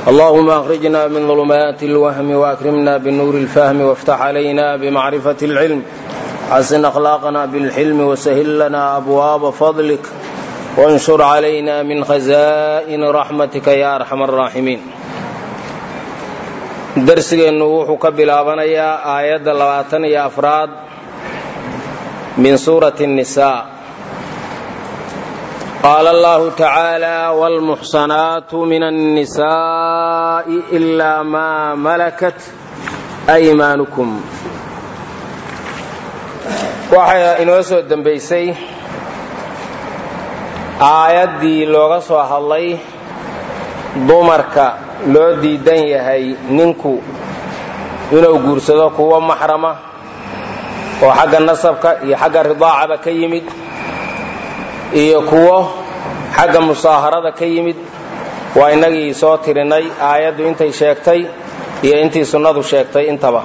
اللهم أخرجنا من ظلمات الوهم وأكرمنا بنور الفهم وافتح علينا بمعرفة العلم حسن أخلاقنا بالحلم وسهل لنا أبواب فضلك وانشر علينا من خزائن رحمتك يا أرحم الراحمين darsigeennu wuxuu ka bilaabanayaa aayadda labaatan iyo afraad min suurati الnisaa qaala allahu tacaala wاlmuxsanaatu min الnisaaءi إilaa maa malakat أymaanukum waxaa inoo soo dembaysay aayaddii looga soo hadlay dumarka loo diidan yahay ninku inuu guursado kuwo maxrama oo xagga nasabka iyo xagga ridaacaba ka yimid iyo kuwo xagga musaaharada ka yimid waa innagii soo tirinay aayaddu intay sheegtay iyo intii sunnadu sheegtay intaba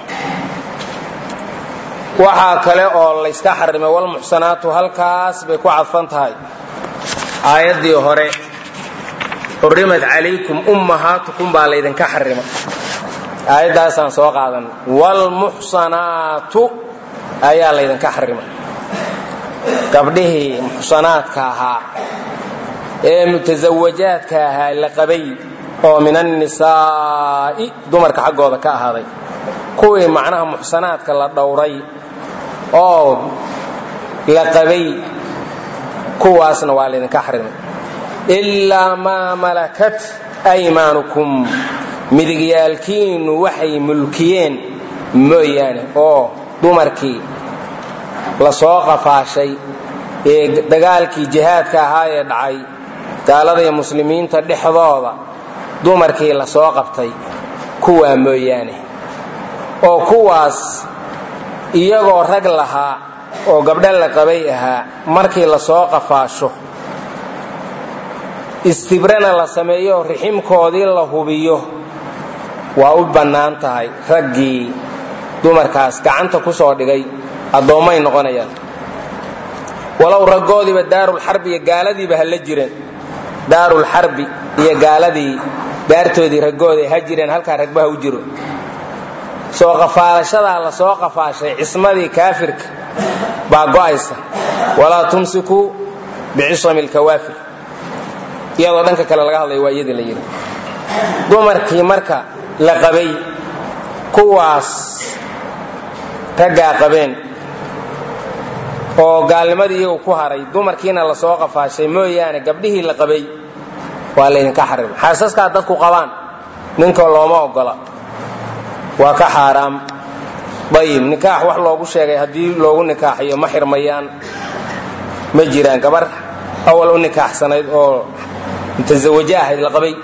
waxaa kale oo layska xarimay walmuxsanaatu halkaas bay ku cadfan tahay aayaddii hore xurimat calaykum ummahaatukum baa laydinka xarima aayaddaasaan soo qaadan waalmuxsanaatu ayaa laydinka xarima gabdhihii muxsanaadka ahaa ee mutasawajaadka ahaa la qabay oo min annisaa'i dumarka xaggooda ka ahaaday kuwii macnaha muxsanaadka la dhowray oo la qabay kuwaasna waa laydinka xarimay ilaa maa malakat aymaanukum midigyaalkiinnu waxay mulkiyeen mooyaane oo dumarkii la soo qafaashay ee dagaalkii jihaadka ahaa ee dhacay gaalada iyo muslimiinta dhexdooda dumarkii la soo qabtay kuwaa mooyaane oo kuwaas iyagoo rag lahaa oo gabdho la qabay ahaa markii la soo qafaasho istibrana la sameeyo riximkoodii la hubiyo waa u bannaan tahay raggii dumarkaas gacanta ku soo dhigay addoommay noqonayaan walow raggoodiiba daarulxarbi iyo gaaladiiba ha la jireen daarulxarbi iyo gaaladii daartoodii raggooday ha jireen halkaa ragbaha u jiro soo qafaalashadaa la soo qafaashay cismadii kaafirka baa go'aysa walaa tumsikuu bicisami lkawaafir iyadoo dhanka kale laga hadlaya waa iyadii la yidhi dumarkii marka la qabay kuwaas raggaa qabeen oo gaalnimadii iyagu ku haray dumarkiina la soo qafaashay mooyaane gabdhihii la qabay waa laydinka xarima xaasaskaa dadku qabaan ninka looma ogola waa ka xaaraam ayib nikaax wax loogu sheegay haddii loogu nikaaxiyo ma xirmayaan ma jiraan gabar awal u nikaaxsanayd oo mutasawaje ahayd la qabay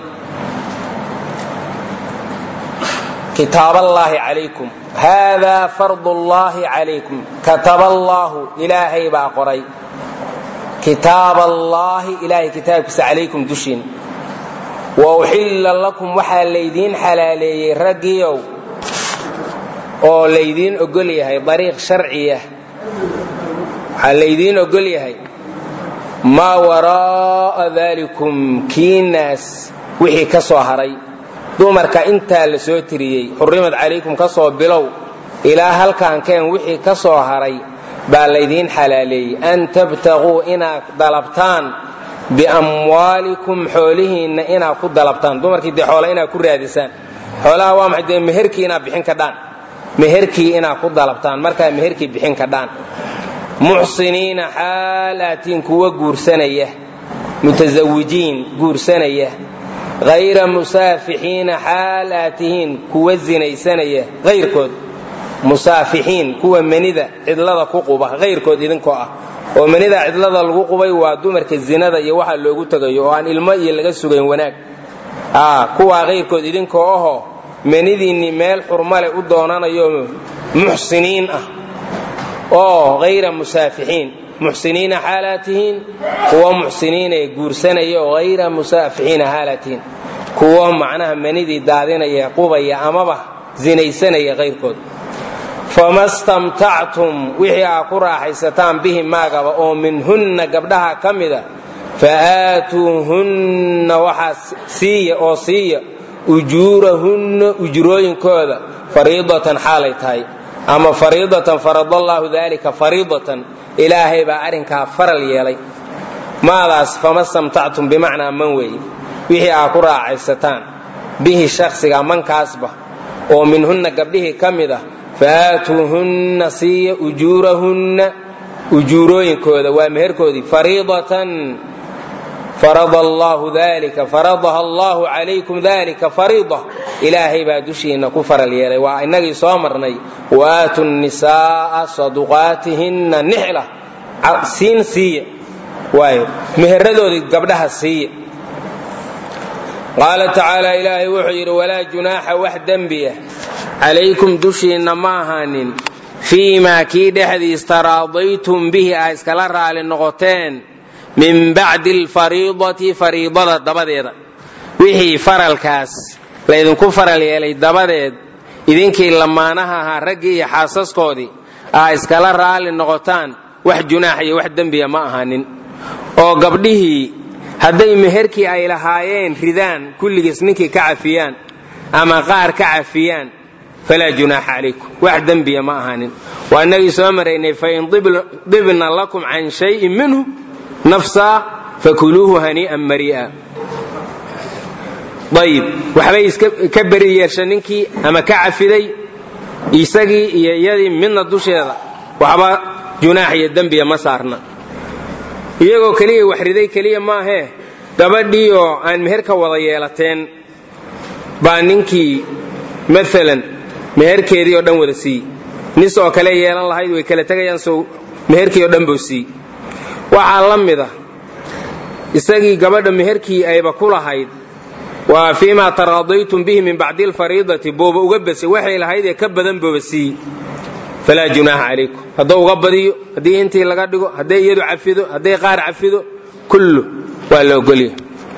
kitaaballaahi calaykum haadaa fardullaahi calaykum kataba allaahu ilaahay baa qoray kitaaballaahi ilaahay kitaabkiisa calaykum dushiin wa uxilla lakum waxaa laydiin xalaaleeyey raggiiow oo laydiin ogol yahay dariiq sharciya waxaa laydiin ogol yahay maa waraa'a daalikum kiinaas wixii ka soo haray dumarka intaa la soo tiriyey xurrimad calaykum ka soo bilow ilaa halkaankeen wixii ka soo haray baa laydiin xalaaleeyey an tabtaquu inaad dalabtaan biamwaalikum xoolihiinna inaad ku dalabtaan dumarkii dee xoola inaad ku raadisaan xoolaha waa maxay dee meherkii inaad bixin kadhaan meherkii inaad ku dalabtaan markaa meherkii bixin kadhaan muxsiniina xaalaatiin kuwa guursanaya mutasawijiin guursanaya hayra musaafixiina xaal aad tihiin kuwa zinaysanaya hayrkood musaafixiin kuwa menida cidlada ku quba hayrkood idinkoo ah oo menida cidlada lagu qubay waa dumarka zinada iyo waxa loogu tegayo oo aan ilmo iyo laga sugayn wanaag kuwaa hayrkood idinkoo ahoo menidiinni meel xurmale u doonanayo muxsiniin ah oo hayra musaafixiin muxsiniina xaalaad tihiin kuwa muxsiniina ee guursanaya oo hayra musaafixiina xaalaad tihiin kuwa macnaha manidii daadinaya qubaya amaba zinaysanaya kayrkood fama stamtactum wixii aa ku raaxaysataan bihi maagaba oo minhunna gabdhaha ka mida fa aatuuhunna waxaa siiya oo siiya ujuurahunna ujrooyinkooda fariidatan xaalay tahay ama fariidatan faradallaahu daalika fariidatan ilaahay baa arrinkaa faral yeelay maadaas fama stamtactum bimacnaa man weeye wixii aa ku raacaysataan bihi shaksiga mankaasba oo minhunna gabdhihii ka mid ah faatuuhunna siiya ujuurahunna ujuurooyinkooda waa meherkoodii fariidatan farada allaahu dalika faradaha allaahu calaykum dalika fariida ilaahay baa dushiinna ku faral yeelay waa innagii soo marnay waaatu nisaaa saduqaatihinna nixla siin siiya waayo meheradoodii gabdhaha siiya qaala tacaala ilaahay wuxuu yidhi walaa junaaxa wax dembiya calaykum dushiinna ma ahaanin fii maa kii dhexdiis taraadaytum bihi aa iskala raali noqoteen min bacdi alfariidati fariidada dabadeeda wixii faralkaas laydinku faral yeelay dabadeed idinkii lamaanaha ahaa raggii iyo xaasaskoodii aa iskala raali noqotaan wax junaax iyo wax dembiya ma ahaanin oo gabdhihii hadday meherkii ay lahaayeen ridaan kulligiis ninkii ka cafiyaan ama qaar ka cafiyaan falaa junaaxa calaykum wax dembiya ma ahaanin waa inagii soo maraynay fain dibna lakum can shayin minhu nafsaa fakuluuhu hanii'an marii'a ayib waxbay iska beri yeesha ninkii ama ka cafiday isagii iyo iyadii midna dusheeda waxba junaax iyo dembiya ma saarna iyagoo keliya wax riday keliya maahee gabadhii oo aan meher ka wada yeelateen baa ninkii maalan meherkeedii oo dhan wada siiyey nis oo kale yeelan lahayd way kala tegayaan sow meherkii oo dhan buu siiyey waxaa la mid a isagii gabadha meherkii ayba ku lahayd waa fii maa taraadaytum bihi min bacdi alfariidati booba uga basay waxay lahayd ee ka badan booba siiyey falaa junaaxa calaykum hadduu uga badiyo haddii intii laga dhigo hadday iyadu cafido hadday qaar cafido kullu waa la ogolya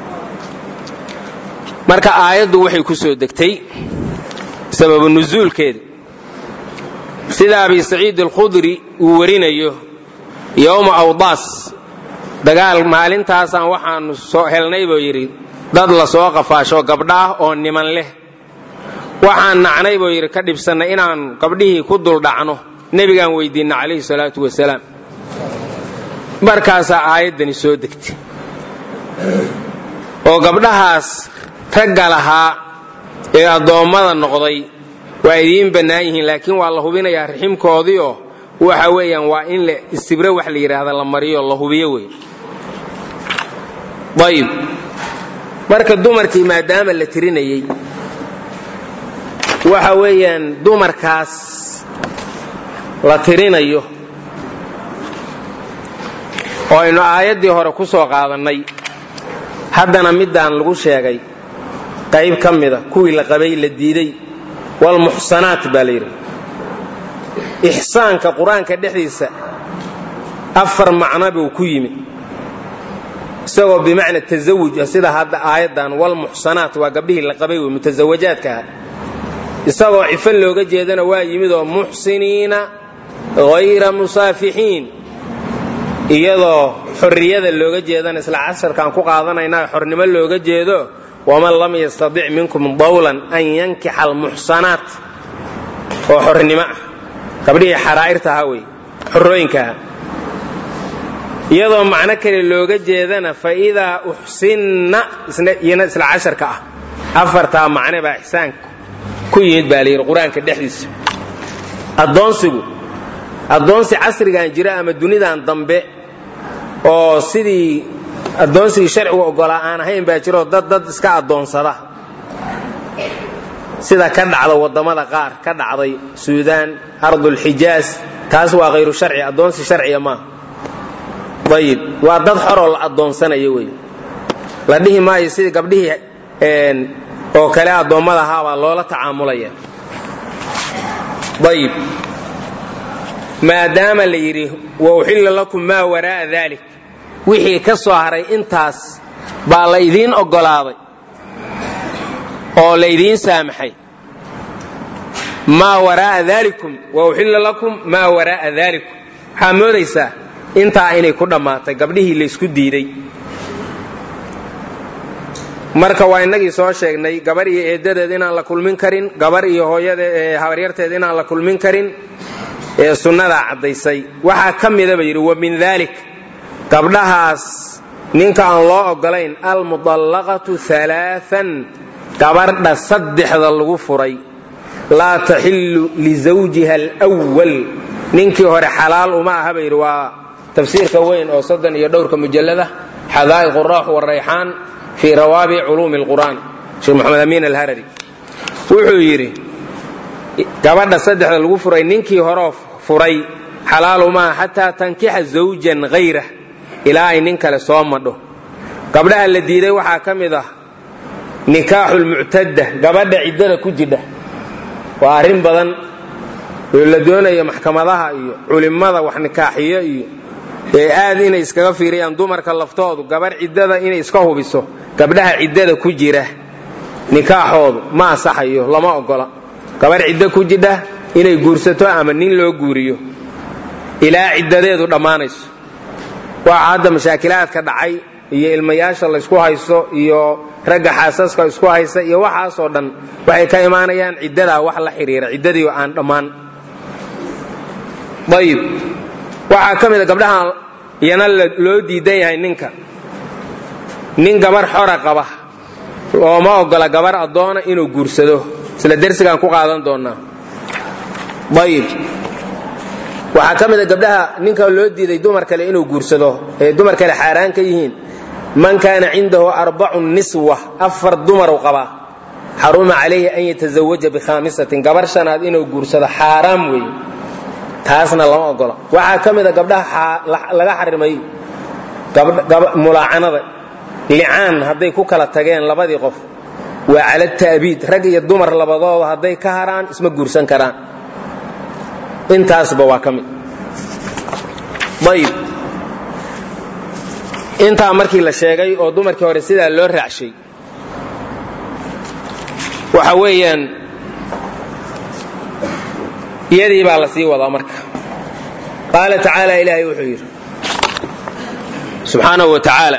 marka aayaddu waxay ku soo degtay sababu nusuulkeeda sida abi saciid alkhudri uu warinayo yowma awdaas dagaal maalintaasaan waxaanu soo helnay buu yidhi dad la soo qafaasho gabdhaah oo niman leh waxaan nacnay buu yidhi ka dhibsannay inaan gabdhihii ku duldhacno nebigaan weydiinna calayhi salaatu wasalaam markaasaa aayaddani soo degtay oo gabdhahaas ragga lahaa ee addoommada noqday waa idiin bannaan yihiin laakiin waa la hubinayaa raximkoodiioo waxa weeyaan waa in la istibre wax la yidhaahda la mariyo la hubiyo wey ayib marka dumarkii maadaama la tirinayey waxa weeyaan dumarkaas la tirinayo oo aynu aayaddii hore ku soo qaadannay haddana middaan lagu sheegay qayb ka mida kuwii la qabay la diiday walmuxsanaat baa la yidhi ixsaanka qur-aanka dhexdiisa afar macno buu ku yimi isagoo bimacna tasawuj ah sida hadda aayaddan walmuxsanaat waa gabdhihii la qabay wey mutasawajaadka ah isagoo cifo looga jeedana waa yimid oo muxsiniina hayra musaafixiin iyadoo xorriyada looga jeedana isla casharkaan ku qaadanayna xornimo looga jeedo waman lam yastadic minkum dawlan an yankixa almuxsanaat oo xornimo ah gabdhihii xaraa'irta ahaa wey xorooyinkaha iyadoo macno kale looga jeedana fa idaa uxsinna iyana isla casharka ah afartaa macne baa ixsaanka ku yimid baa layidhi qur-aanka dhexdiisa addoonsigu addoonsi casrigan jira ama dunidan dambe oo sidii addoonsigii sharcigu oggolaa aan ahayn baa jiroo dad dad iska addoonsada sida ka dhacda waddamada qaar ka dhacday suudaan ardulxijaas taas waa hayru sharci addoonsi sharciya maaha ayib waa dad xoroo la addoonsanayo wey la dhihi maayo sidii gabdhihii oo kale addoommada ahaabaa loola tacaamulaya ayib maadaama la yidhi wa uxilla lakum maa waraa'a dalik wixii ka soo haray intaas baa la idiin oggolaaday oo laydiin saamaxay maa waraa'a daalikum wa uxilla lakum maa waraa'a daalikum waxaa moodaysaa intaa inay ku dhammaatay gabdhihii laysku diiday marka waa inagii soo sheegnay gabar iyo eedadeed inaan la kulmin karin gabar iyo hooyada habaryarteed inaan la kulmin karin ee sunnadaa caddaysay waxaa ka midaba yidhi wa min dalik gabdhahaas ninka aan loo ogolayn almudallaqatu alaaan gabardha saddexda lagu furay laa taxillu lisawjiha alwal ninkii hore xalaal uma aha ba yidhi waa tafsiirka weyn oo soddon iyo dhowrka mujallada xadaa'iq raax warayxaan fii rawaabic culuumi lqur'aan sheekh maxamed amiin alharari wuxuu yidhi gabadha saddexda lagu furay ninkii horeo furay xalaal uma aha xataa tankixa zawjan hayrah ilaa ay nin kale soo madho gabdhaha la diiday waxaa ka mid ah nikaaxu lmuctadda gabadha ciddada ku jidha waa arrin badan oo la doonayo maxkamadaha iyo culimmada wax nikaaxiyo iyo ee aad inay iskaga fiiriyaan dumarka laftoodu gabarh ciddada inay iska hubiso gabdhaha ciddada ku jira nikaaxoodu ma asaxayo lama ogola gabarh ciddo ku jidha inay guursato ama nin loo guuriyo ilaa ciddadeedu dhammaanayso waxa hadda mashaakilaadka dhacay iyo ilmayaasha laysku haysto iyo ragga xaasaska isku haysta iyo waxaasoo dhan waxay ka imaanayaan ciddadaa wax la xidhiira ciddadii aan dhammaan ayib waxaa ka mid a gabdhaha iyana loo diidan yahay ninka nin gabar xora qaba looma ogola gabar addoona inuu guursado isla dersigaan ku qaadan doonaa ayib waxaa ka mid a gabdhaha ninka loo diiday dumar kale inuu guursado ee dumar kale xaaraan ka yihiin man kaana cindahu arbacu niswa afar dumaru qabaa xaruma calayhi an yatazawaja bikhaamisatin gabar shanaad inuu guursado xaaraam weeye taasna lama ogola waxaa ka mid a gabdhaha laga xarimay mulaacanada licaan hadday ku kala tageen labadii qof waa cala ta'biid rag iyo dumar labadooda hadday ka haraan isma guursan karaan intaasba waa ka mid ayib intaa markii la sheegay oo dumarkii hore sidaa loo raacshay waxa weeyaan iyadii baa la sii wadaa marka qaala tacaala ilaahay wuxuu yidhi subxaanahu wa tacaala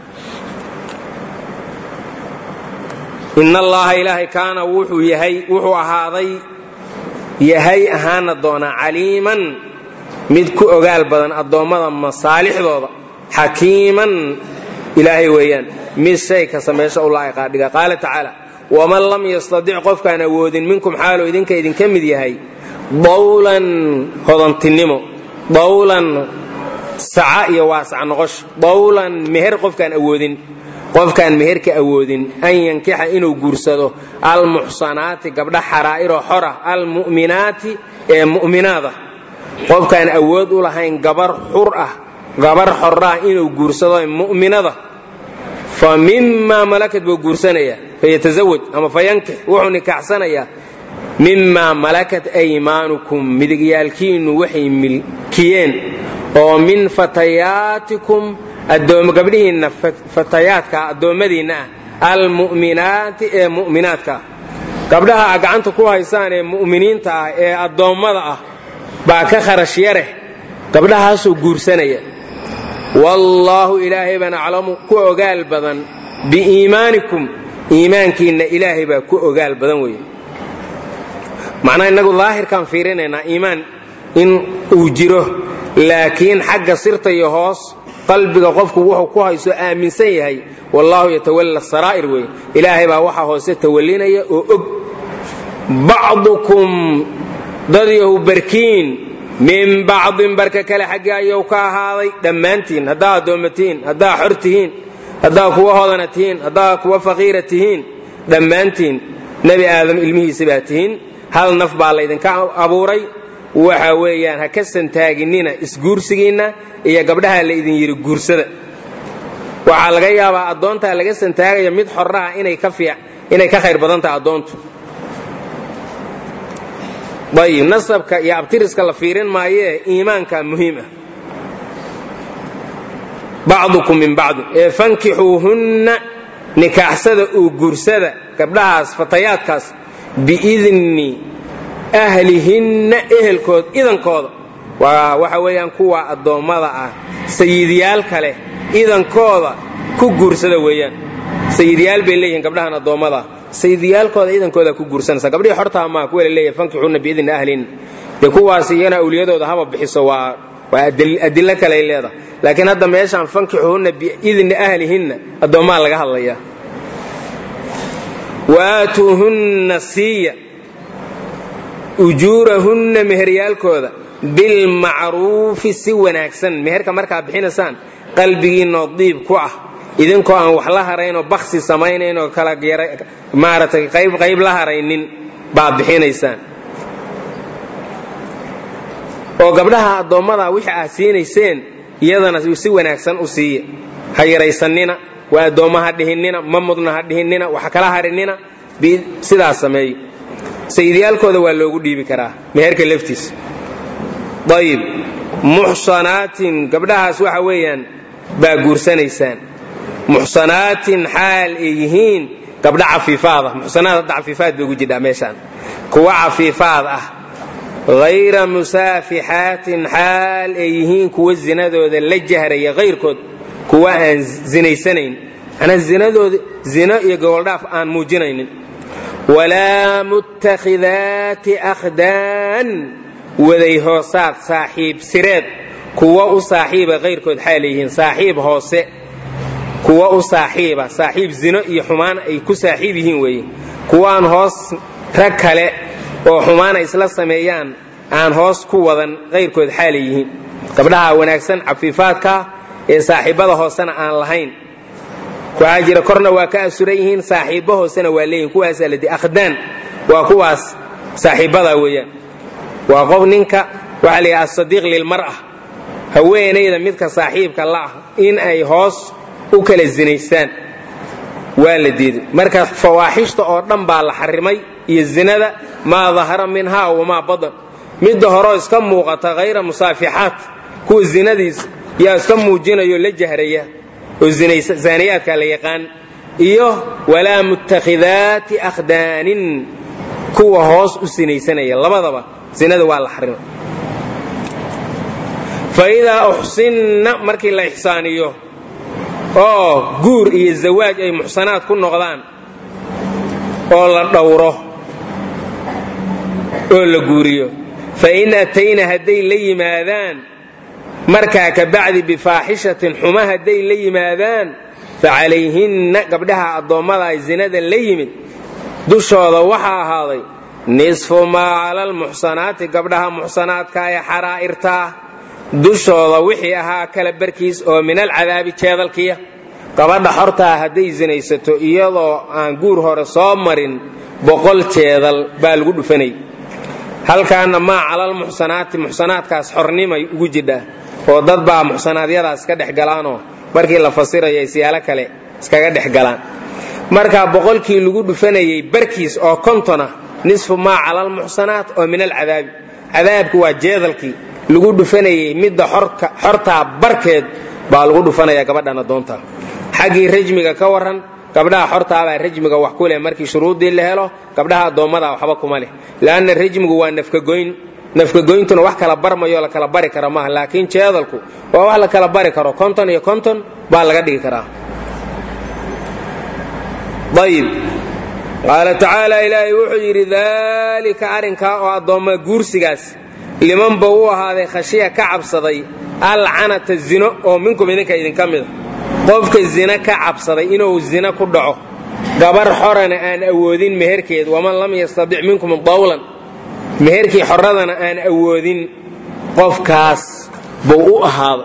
in allaha ilaahay kaana wuxuu yahay wuxuu ahaaday yahay ahaana doonaa caliiman mid ku ogaal badan addoommada masaalixdooda xakiiman ilaahay weeyaan mid shay ka sameesho u laa'iqaa dhiga qaala tacaala waman lam yastadic qofkaan awoodin minkum xaaluu idinka idinka mid yahay dawlan hodantinimo dawlan saca iyo waasac noqosho dawlan meher qofkaan awoodin qofkaan meherka awoodin an yankixa inuu guursado almuxsanaati gabdha xaraa'iroo xora almu'minaati ee mu'minaada qofkaan awood u lahayn gabar xur ah gabar xoraa inuu guursado mu'minada fa mimaa malakat buu guursanaya fayatazawaj ama fayankix wuxuu nikaaxsanayaa mimaa malakat aymaanukum midigyaalkiinnu waxay milkiyeen oo min fatayaatikum gabdhihiinna fatayaadka addoommadiinna ah almu'minaati ee mu'minaadka ah gabdhaha a gacanta ku haysaan ee mu'miniinta ah ee addoommada ah baa ka kharash yareh gabdhahaasuu guursanaya wallaahu ilaahay baan aclamu ku ogaal badan biiimaanikum iimaankiinna ilaahay baa ku ogaal badan weeye macnaa innagu daahirkaan fiirinaynaa iimaan in uu jiro laakiin xagga sirta iyo hoos qalbiga qofku wuxuu ku hayso aaminsan yahay wallaahu yatawalla saraa'ir weeye ilaahay baa waxa hoose tawallinaya oo og bacdukum dadyahu barkiin min bacdin barka kale xaggii ayuu ka ahaaday dhammaantiin haddaa addoomma tihiin haddaa xor tihiin haddaa kuwa hodana tihiin haddaa kuwa faqiira tihiin dhammaantiin nebi aadam ilmihiisa baa tihiin hal naf baa laydinka abuuray waxa weeyaan ha ka santaaginina isguursigiinna iyo gabdhaha la idin yidhi guursada waxaa laga yaabaa addoontaa laga santaagaya mid xoraha inay ka khayr badan tahay addoontu ayib nasabka iyo abtiriska la fiirin maayee iimaanka muhiim ah bacdukum min bacdi ee fankixuuhunna nikaaxsada uu guursada gabdhahaas fatayaadkaas biidni ahlihinna ehelkood idankooda waa waxa weeyaan kuwa addoommada ah sayidyaal kale idankooda ku guursada weeyaan sayidyaal bay leeyihiin gabdhahan addoommada sayidyaalkooda iidankooda ku guursanaysa gabdhihii xortaa maa kuwa la leeyahay fankixuuna biidni ahlin dee kuwaas iyana awliyadooda haba bixiso waa waa adilo kaley leedahay laakiin hadda meeshaan fankixuhunna biidni ahlihinna addoommaa laga hadlaya waaatuuhunna siiya ujuurahunna meheryaalkooda bilmacruufi si wanaagsan meherka markaa bixinaysaan qalbigiinoo diib ku ah idinkoo aan wax la haraynoo baksi samaynayn oo kala maaratay qayb qayb la haraynin baad bixinaysaan oo gabdhaha addoommada wixii aad siinayseen iyadana si wanaagsan u siiya ha yaraysanina waa addoomma ha dhihinnina ma mudna ha dhihinnina wax kala harinina sidaas sameeyo sayidyaalkooda waa loogu dhiibi karaa meherka laftiisa ayib muxsanaatin gabdhahaas waxa weeyaan baa guursanaysaan muxsanaatin xaal ay yihiin gabdha cafiifaada muxsanaad hadda cafiifaad bay ugu jidhaa meeshaan kuwa cafiifaad ah hayra musaafixaatin xaal ay yihiin kuwa zinadooda la jahraya hayrkood kuwa aan zinaysanayn manaa zinadooda zino iyo goboldhaaf aan muujinaynin walaa muttakhidaati akhdaan waday hoosaad saaxiib sireed kuwa u saaxiiba hayrkood xaal yihiin saaxiib hoose kuwa u saaxiiba saaxiib zino iyo xumaan ay ku saaxiib yihiin weeye kuwaan hoos rag kale oo xumaana isla sameeyaan aan hoos ku wadan hayrkood xaalay yihiin gabdhaha wanaagsan cafiifaadkaa ee saaxiibada hoosena aan lahayn waxaa jira korna waa ka asuran yihiin saaxiibbo hoosena waa leeyihin kuwaasaa ladi akhdaan waa kuwaas saaxiibbadaa weeyaan waa qof ninka waxaa la yidhaha asadiiq lilmar'a haweenayda midka saaxiibka la'ah in ay hoos u kala zinaystaan waa la diiday marka fawaaxishta oo dhan baa la xarimay iyo zinada maa dahara minhaa wamaa badan midda horeo iska muuqata hayra musaafixaat kuwa zinadiis yaa iska muujinayo la jahraya oo zaaniyaadka la yaqaan iyo walaa muttakhidaati akhdaanin kuwa hoos u sinaysanaya labadaba zinada waa la xarimay fa idaa uxsinna markii la ixsaaniyo oo guur iyo zawaaj ay muxsanaad ku noqdaan oo la dhowro oo la guuriyo fa in atayna hadday la yimaadaan markaa ka bacdi bifaaxishatin xuma hadday la yimaadaan fa calayhinna gabdhaha addoommada ay zinada la yimid dushooda waxaa ahaaday nisfu maa cala almuxsanaati gabdhaha muxsanaadka ee xaraa'irtaa dushooda wixii ahaa kala barkiis oo min alcadaabi jeedalkiya gabadha xortaa hadday sinaysato iyadoo aan guur hore soo marin boqol jeedal baa lagu dhufanay halkaana maa calalmuxsanaati muxsanaadkaas xornimay ugu jidhaa oo dad baa muxsanaadyadaas ka dhex galaanoo markii la fasirayo siyaalo kale iskaga dhex galaan markaa boqolkii lagu dhufanayay barkiis oo kontona nisfu maa calalmuxsanaat oo min alcadaabi cadaabku waa jeedalkii lagu dhufanayay midda xortaa barkeed baa lagu dhufanaya gabadhan adoonta xaggii rajmiga ka waran gabdhaha xortaabaa rajmiga wax ku leh markii shuruuddii la helo gabdhaha addoommada waxba kuma leh leanna rajmigu waa nafkagoyn nafkagoyntuna wax kala barmayo la kala bari kara maaha laakiin jeedalku waa wax la kala bari karo konton iyo konton baa laga dhigi karaa ayib qaala tacaala ilaahay wuxuu yidhi daalika arrinkaa oo addoomma guursigaas liman ba u ahaaday khashiya ka cabsaday alcanata zino oo minkum idinka idinka mida qofka zina ka cabsaday inuu zina ku dhaco gabar xorana aan awoodin meherkeed waman lam yastadic minkum dawlan meherkii xoradana aan awoodin qofkaas buu u ahaaday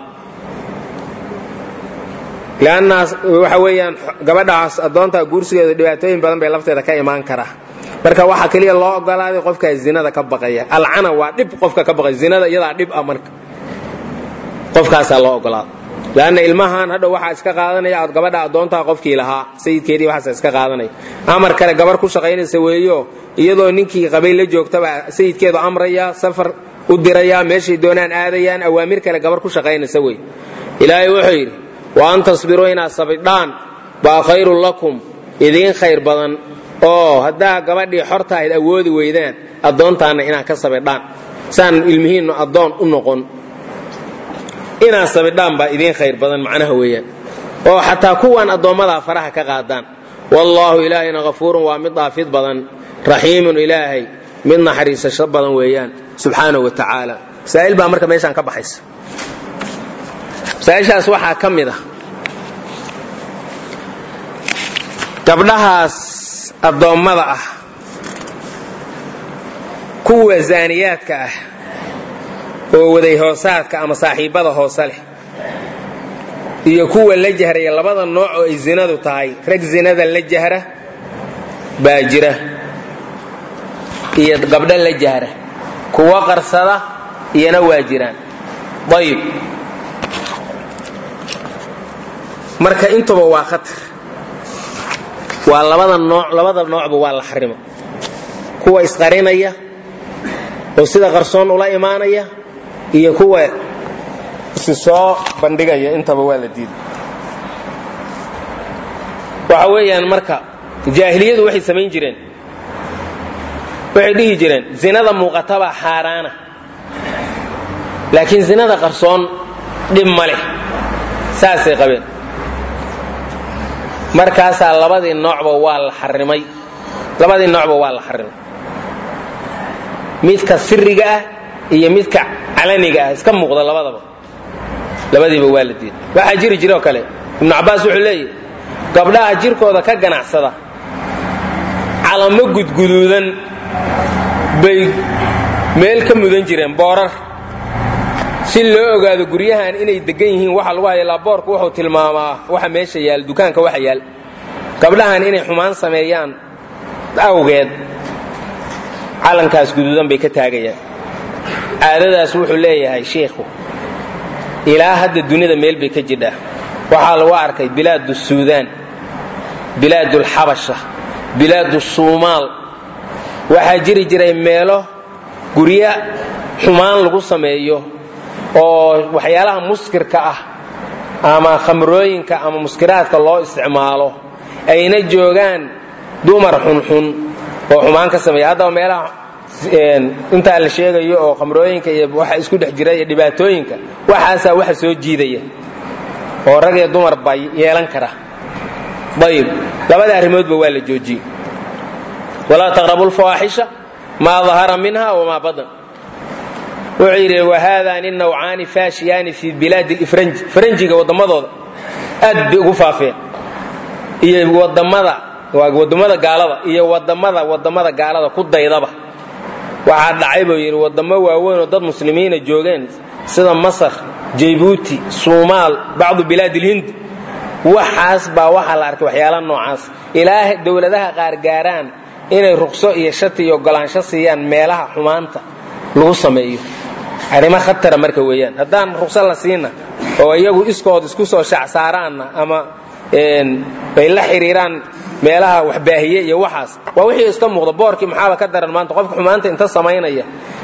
lannaas waxa weeyaan gabadhaas addoontaa guursigeeda dhibaatooyin badan bay lafteeda ka imaan karaa marka waxaa keliya loo ogolaaday qofkaa zinada ka baqaya alcana waa dhib qofka ka baqaya zinada iyadaa dhib ah marka qofkaasaa loo ogolaaday leanna ilmahan hadhow waxaa iska qaadanaya aad gabadha addoontaa qofkii lahaa sayidkeedii waxaasa iska qaadanaya amar kale gabar ku shaqaynaysa weeyo iyadoo ninkii qabay la joogtaba sayidkeedu amraya safar u diraya meeshay doonaan aadayaan awaamir kale gabar ku shaqaynaysa wey ilaahay wuxuu yidhi wa an tasbiruu inaad sabidhaan baa khayrun lakum idiin khayr badan oo haddaa gabadhii xorta ahayd awoodi weydaan addoontaanna inaad ka sabidhaan saan ilmihiinnu addoon u noqon inaad sabidhaan baa idiin khayr badan macnaha weeyaan oo xataa kuwan addoommadaa faraha ka qaadaan wallaahu ilaahayna hafuurun waa mid dhaafid badan raxiimun ilaahay mid naxariisasho badan weeyaan subxaanahu wa tacaala masaa'il baa marka meeshaan ka baxaysa masaa'ishaas waxaa ka mid ah gabdhahaas addoommada ah kuwa zaaniyaadka ah oo waday hoosaadka ama saaxiibbada hoose leh iyo kuwa la jahraya labada nooc oo ay zinadu tahay rag zinada la jahra baa jira iyo gabdho la jahra kuwa qarsada iyana waa jiraan ayib marka intuba waa khatar waa labada nooc labada noocba waa la xarimo kuwa isqarinaya oo sida qarsoon ula imaanaya iyo kuwa isi soo bandhigaya intaba waa la diiday waxa weeyaan marka jaahiliyadu waxay samayn jireen waxay dhihi jireen zinada muuqatabaa xaaraana laakiin zinada qarsoon dhib ma leh saasay qabeen markaasaa labadii noocba waa la xarimay labadii noocba waa la xarimay midka siriga ah iyo midka calaniga ah iska muuqda labadaba labadiiba waa la diiday waxaa jiri jira oo kale ibnu cabbaas wuxuu leeyahy gabdhaha jirkooda ka ganacsada calamo gudguduudan bay meel ka mudan jireen boorar si loo ogaado guryahan inay degan yihiin waxa lagu haya laaboorku wuxuu tilmaamaa waxa meesha yaal dukaanka waxa yaal gabdhahan inay xumaan sameeyaan awgeed calankaas guduudan bay ka taagayaan caadadaas wuxuu leeyahay shiikhu ilaa hadda dunida meel bay ka jidhaa waxaa lagu arkay bilaadu suudaan bilaadu alxabasha bilaadu suumaal waxaa jiri jiray meelo guryo xumaan lagu sameeyo oo waxyaalaha muskirka ah ama khamrooyinka ama muskiraadka loo isticmaalo ayna joogaan dumar xunxun oo xumaan ka sameeya haddaba meelaha intaa la sheegayo oo khamrooyinka iyo waxa isku dhex jira iyo dhibaatooyinka waxaasaa waxa soo jiidaya oo rag iyo dumar baa yeelan kara ayib labada arrimoodba waa la joojiyey walaa taqrabu lfawaaxisha maa dahara minha wamaa badan wuxuu yidhi wahaadani nawcaani faashiyaani fi bilaadi lifranji faranjiga wadammadooda aad bay ugu faafeen iyo wadamada wadamada gaalada iyo wadamada wadamada gaalada ku daydaba waxaa dhacay buu yidhi wadamo waaweyn oo dad muslimiina joogeen sida masar jaybuuti suumaal bacdu bilaad ilhind waxaas baa waxaa la arkay waxyaala noocaas ilaa dowladaha qaar gaaraan inay ruqso iyo shati iyo ogolaansho siiyaan meelaha xumaanta lagu sameeyo arrimo khatara marka weeyaan haddaan ruqso la siina oo iyagu iskood isku soo shacsaaraanna ama ay la xiriiraan meelaha waxbaahiye iyo waxaas waa wixii iska muuqda boorkii maxaaba ka daran maanta qofka xumaanta inta samaynaya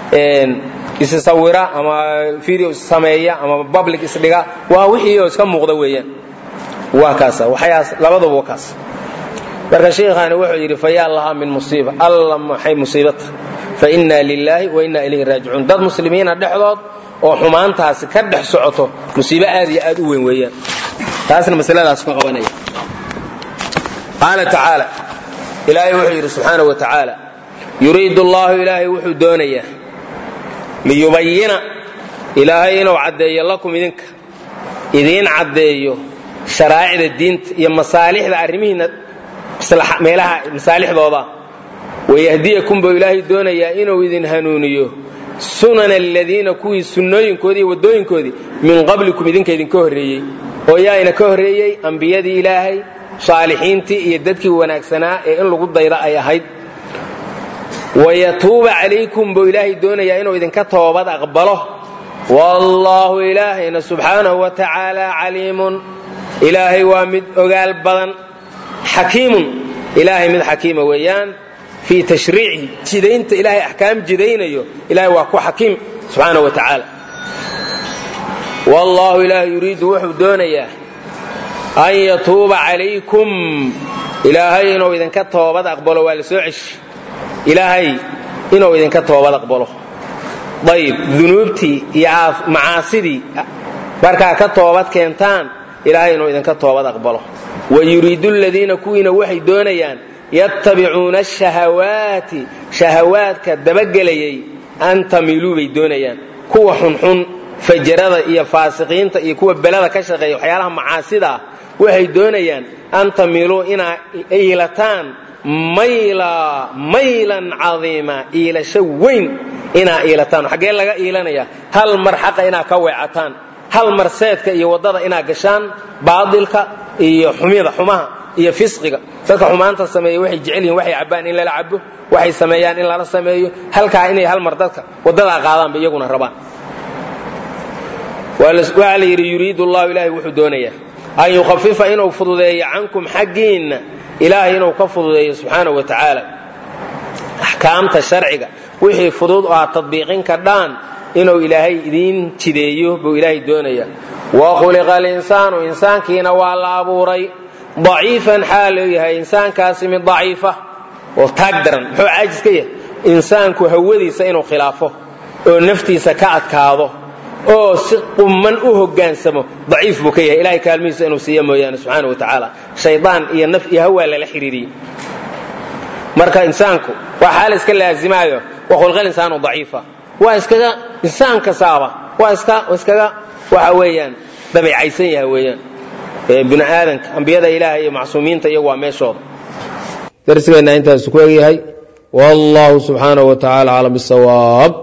isisawira ama video issameeya ama public isdhiga waa wixii oo iska muuqda weeyaan waa kaasa waxyaas labaduba waa kaas marka sheikhaani wuxuu yidhi fayaa lahaa min musiiba alla maxay musiibata fa inna lilaahi wa inna ilayhi raajicuun dad muslimiina dhexdood oo xumaantaasi ka dhex socoto musiibo aad iyo aad u weyn weeyaan taasna masaladaas ka qabanaya qaala tacaala ilaahay wuxuu yidhi subxaana wa tacaala yuriidu allahu ilaahay wuxuu doonayaa liyubayina ilaahay inuu caddeeyo lakum idinka idiin caddeeyo sharaa'icda diinta iyo masaalixda arrimihiinna meelaha masaalixdooda wayahdiyakum buu ilaahay doonayaa inuu idin hanuuniyo sunana aladiina kuwii sunnooyinkoodii iyo waddooyinkoodii min qablikum idinka idinka horreeyey oo yaayna ka horreeyey ambiyadii ilaahay saalixiintii iyo dadkii wanaagsanaa ee in lagu dayda ay ahayd wayatuuba calaykum buu ilaahay doonayaa inuu idinka toobad aqbalo wallaahu ilaahayna subxaanahu wa tacaala caliimun ilaahay waa mid ogaal badan xakiimun ilaahay mid xakiima weeyaan fii tashriicihi jidaynta ilaahay axkaam jidaynayo ilahay waa ku xakiim subxaanahu wa tacaala wallaahu ilaahay yuriidu wuxuu doonayaa an yatuuba calaykum ilaahay inuu idinka toobad aqbalo waa la soo ceshi ilaahay inuu idinka toobad aqbalo ayib dunuubtii iyo macaasidii markaa ka toobad keentaan ilaahay inuu idinka toobad aqbalo wa yuriidu ladiina kuwiina waxay doonayaan yattabicuuna ashahawaati shahawaadka dabagelayay an tamiluu bay doonayaan kuwa xunxun fajarada iyo faasiqiinta iyo kuwa belada ka shaqeeya waxyaalaha macaasida ah waxay doonayaan an tamiluu inaa iilataan mayla maylan cadiima iilasho weyn inaa iilataan xaggee laga iilanaya hal mar xaqa inaa ka weecataan hal mar seedka iyo waddada inaa gashaan baadilka iyo xumida xumaha iyo fisqiga dadka xumaanta sameeya waxay jecel yihin waxay cabbaan in lala cabo waxay sameeyaan in lala sameeyo halkaa inay hal mar dadka waddadaa qaadaanba iyaguna rabaan waxaa la yidhi yuriidu llahu ilaahay wuxuu doonayaa an yukhafifa inuu fududeeyo cankum xaggiinna ilaahay inuu ka fududeeyo subxaanahu wa tacaala axkaamta sharciga wixii fudud oo aad tadbiiqin kadhaan inuu ilaahay idiin jideeyo buu ilaahay doonaya wa khuliqa alinsaanu insaankiina waa la abuuray daciifan xaal uu yahay insaankaasi mid daciifa oo taag daran muxuu caajis ka yahay insaanku hawadiisa inuu khilaafo oo naftiisa ka adkaado oo si qumman u hogaansamo daciif buu ka yahay ilahay kaalmihiisa inuu siiya mooyaane subxaana wa tacaala shaydaan iyo naf iyo hawaa lala xiriiriyey marka insaanku waa xaal iska laazimaayo wa khulqal insaanu daciifa waa iskaga insaan kasaaba waa iska iskaga waxa weeyaan dabeecaysan yahay weeyaan bini aadanka ambiyada ilaaha iyo macsuumiinta iyagu waa meeshooda darsigeenna intaasu ku egyahay wallahu subxaanahu wa tacaala aclam bisawaab